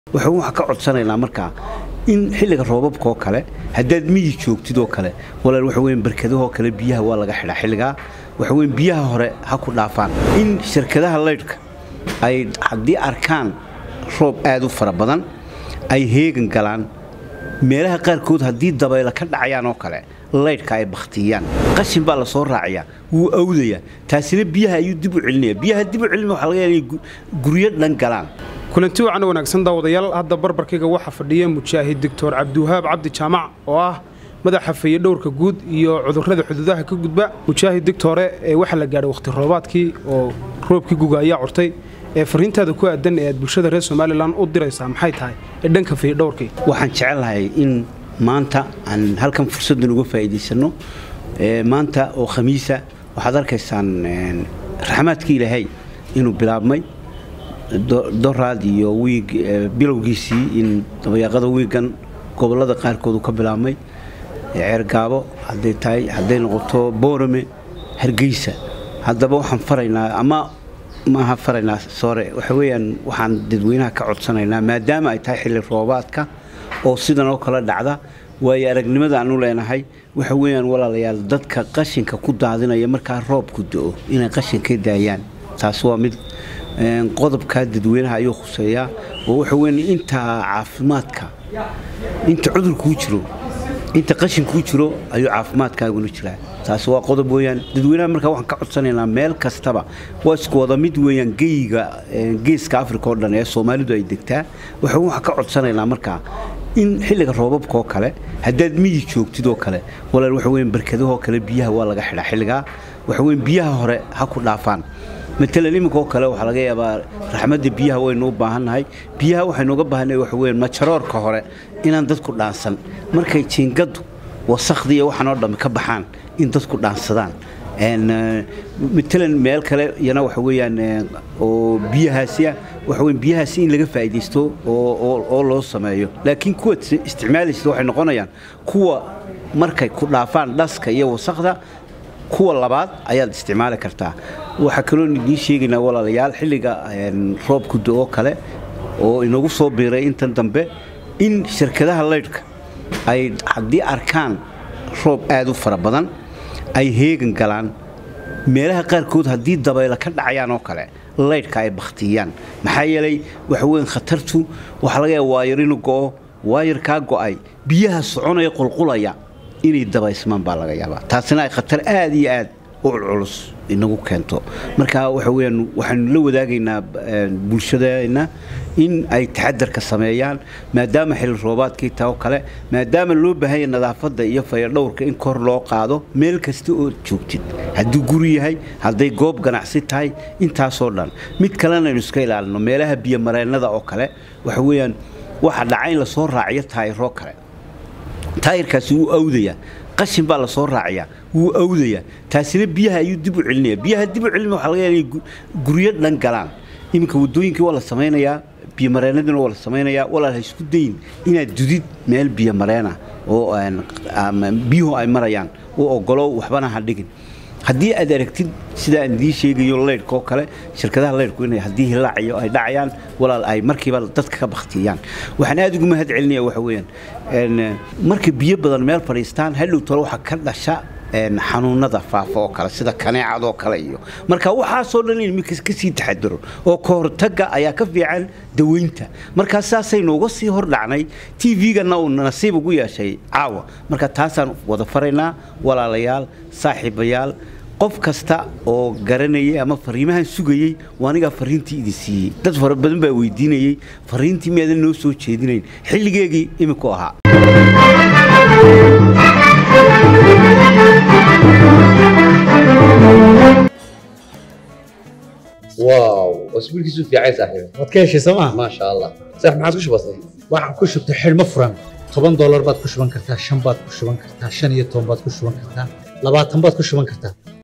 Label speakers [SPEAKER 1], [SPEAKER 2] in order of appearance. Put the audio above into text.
[SPEAKER 1] waxaan waxaa ka codsanaynaa markaa in xilliga roobabka oo kale haddaad miyi joogtid oo kale walaal waxa weyn barkadahoo kale biyaha waa laga xidhaa xilligaa waxa weyn biyaha hore ha ku dhaafaan in shirkadaha laydhka ay haddii arkaan roob aad u fara badan ay heegan galaan meelaha qaarkood haddii dabaylo ka dhacayaan oo kale laydhka ay bakhtiyaan qashin baa la soo raacayaa wuu awdayaa taasina biyaha ayuu dib u celinaya biyaha dib u celina waxa laga yaaba inay guryo dhan galaan
[SPEAKER 2] kulanti wacan wanaagsan daawadayaal hadda barbarkayga waxaa fadhiya mujaahid doctor cabdiwahaab cabdi jaamac oo ah madaxa fayadhowrka guud iyo cudurrada xuduudaha ka gudba mujaahid doctore ee waxaa la gaadhay wakhti roobaadkii oo roobkii guga ayaa curtay ee fariintaada ku aadan ee aad bulshada reer somalilan u diraysaa maxay tahay ee dhanka fayadhowrkii
[SPEAKER 1] waxaan jecelahay in maanta aan halkan fursaddan uga faa'iidaysanno maanta oo khamiisa waxaad arkaysaan raxmaadkii ilaahay inuu bilaabmay doraad iyo wiig bilowgiisii in dabayaaqada wiigan gobollada qaarkood uu ka bilaabmay ceergaabo hadday tahay hadday noqoto boorame hargeysa haddaba waxaan faraynaa ama maaha faraynaa sore waxa weeyaan waxaan dadweynaha ka codsanaynaa maadaama ay tahay xilli roobaadka oo sidan oo kale dhacda waayo aragnimada aanu leenahay waxa weeyaan walaalayaal dadka qashinka ku daadinaya markaa roobku do-o inay qashinka daayaan taas waa mid qodobkaa dadweynaha ayuu khuseeyaa oo waxa weyn inta caafimaadka inta cudurkuu jiro inta qashinkuu jiro ayuu caafimaadkaaguna jiraa taas waa qodob weyaan dadweynaha markaa waxaan ka codsanaynaa meel kastaba waa isku wada mid weeyaan geyiga geeska africa oo dhan ee soomaalidu ay degtaa waxaan waxaa ka codsanaynaa markaa in xilliga roobabka oo kale haddaad miyi joogtid oo kale walaal waxa weyn barkadahoo kale biyaha waa laga xidhaa xilligaa waxa weyn biyaha hore ha ku dhaafaan matalan iminka oo kale waxaa laga yaabaa raxmadda biyaha waynu u baahannahay biyaha waxaynu uga baahannahay waxa weyn majaroorka hore inaan dadku dhaansan markay jiingaddu wasakhdii iyo waxaan oo dhammi ka baxaan in dadku dhaansadaan matalan meel kale iyana waxa weeyaan oo biyahaasiya waxa weyn biyahaasi in laga faa'iidaysto oo loo sameeyo laakiin kuwa isticmaalaysa waxay noqonayaan kuwa markay ku dhaafaan dhaska iyo wasakhda kuwa labaad ayaad isticmaali kartaa waxaa kaloo idiin sheegaynaa walaalayaal xilliga roobku do-oo kale oo inagu soo biiray intan dambe in shirkadaha laydhka ay haddii arkaan roob aad u fara badan ay heegan galaan meelaha qaarkood haddii dabaylo ka dhacayaan oo kale laydhka ay bakhtiyaan maxaa yeelay waxa weyn khatartu waxaa laga yaaba waayar inu go'o waayarkaa go'ay biyaha soconaya qulqulaya inay dabaysmaan baa laga yaabaa taasina ay khatar aad iyo aad u culculus inagu keento marka waxa weyaan waxaanu la wadaagaynaa bulshadeenna in ay taxadarka sameeyaan maadaama xilli roobaadkii taa oo kale maadaama loo baahanya nadaafadda iyo fayadhowrka in kor loo qaado meel kasta oo joogtid hadduu guri yahay hadday goob ganacsi tahay intaasoo dhan mid kalena aynu iska ilaalino meelaha biyomareennada oo kale waxa weeyaan waxa dhaca in lasoo raaciyo taayiroo kale taayirkaasi wuu awdayaa qashin baa la soo raacayaa wuu awdayaa taasina biyaha ayuu dib u celinaya biyaha dib u celina waxa laga yaaba inay guryo dhan galaan iminka waddooyinkii waa la samaynayaa biyomareennadiina waa la samaynayaa walaal ha isku dayin inaad dudid meel biyomareena oo biyuhu ay marayaan oo ogolow waxbana ha dhigin haddii aad aragtid sida aan idiin sheegayo laydhka oo kale shirkadaha laydhku inay haddii hilaacayo ay dhacayaan walaal ay markiiba dadka ka bakhtiyaan waxaan aad ugu mahad celinaya waxa weeyaan marka biyo badan meel fadhiistaan hadhow tole waxaa ka dhasha xanuunada faafa oo kale sida kaneecadoo kale iyo marka waxaasoo dhan in minka ka sii taxadaro oo ka hortagga ayaa ka fiican daweynta markaa saasaynu uga sii hordhacnay t v-gana uu nasiib ugu yeeshay caawa marka taasaan wada faraynaa walaalayaal saaxiibayaal qof kasta oo garanayay ama fariimahan sugayey anigaa fariintii idin siiyey dad fara badan baa weydiinayey fariintii miyaadan noo soo jeedinayn xilligeegii iminku ahaa
[SPEAKER 3] واو اسبوع كيسو في عايز صاحبي
[SPEAKER 4] waad ka heshay sooma
[SPEAKER 3] ما شاء الله صح ما عادش بسيط
[SPEAKER 4] waxaan ku shubtay xidhmo furan toban doolar baad ku shuban kartaa shan baad ku shuban kartaa shan iyo toban baad ku shuban kartaa labaatan baad ku shuban kartaa